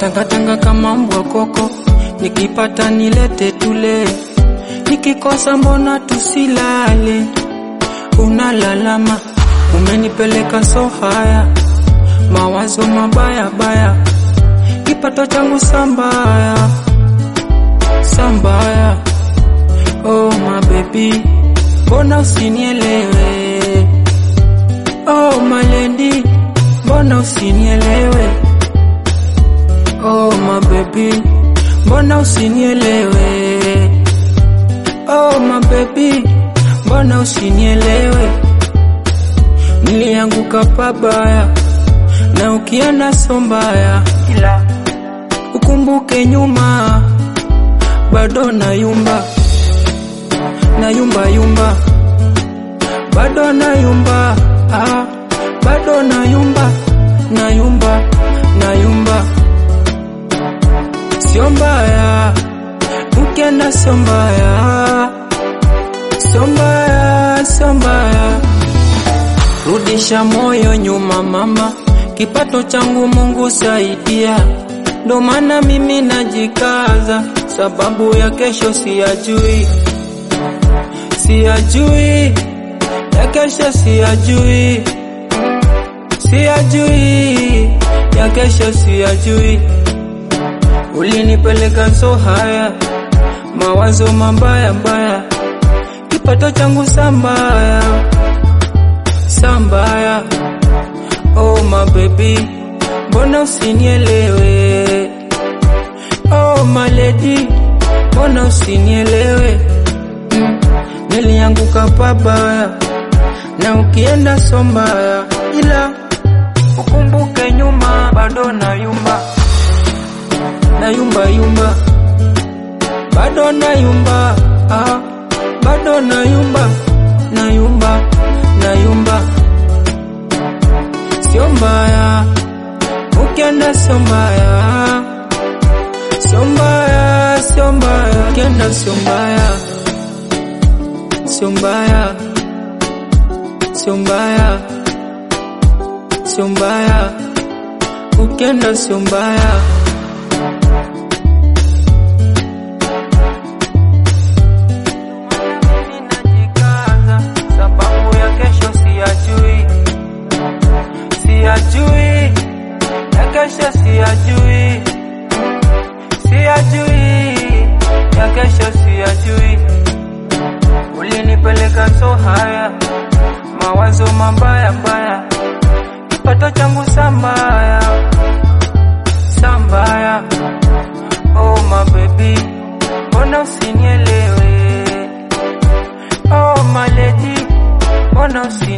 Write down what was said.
tangatanga kama mbwa koko, nikipata nilete tule, nikikosa mbona tusilale? Unalalama, umenipeleka so haya, mawazo mabaya baya, kipato changu sambaya sambaya. Oh my baby, mbona usinielewe? Oh my lady, mbona usinielewe? Oh my baby, mbona usinielewe? Oh my baby, mbona usinielewe? Nilianguka pabaya na ukienda so mbaya, ila ukumbuke nyuma, bado nayumba nayumba yumba, bado nayumba ah, bado nayumba nayumba nayumba, sio mbaya ukienda, sio mbaya sio mbaya sio mbaya, rudisha moyo nyuma mama, kipato changu Mungu saidia, ndo maana mimi najikaza, sababu ya kesho siyajui siyajui ya kesho siyajui siyajui ya kesho siyajui ulinipeleka so haya mawazo mabaya mbaya kipato changu sambaya sambaya oh my baby mbona usinielewe oh my lady mbona usinielewe mm. Nilianguka pabaya na ukienda so mbaya, ila ukumbuke nyuma, bado nayumba nayumba yumba, bado nayumba ah, bado nayumba nayumba nayumba, sio mbaya ukienda, sio mbaya sio mbaya sio mbaya ukienda, sio mbaya sio mbaya, sio mbaya, sio mbaya, ukienda sio mbaya. Mimi najikaza, sababu ya kesho siyajui, siyajui, ya kesho siyajui, siyajui, ya kesho siyajui ulinipeleka so haya, mawazo mabaya mbaya, kipato changu sambaya sambaya. Oh my baby, mbona usinielewe? Oh my lady, mbona usinielewe?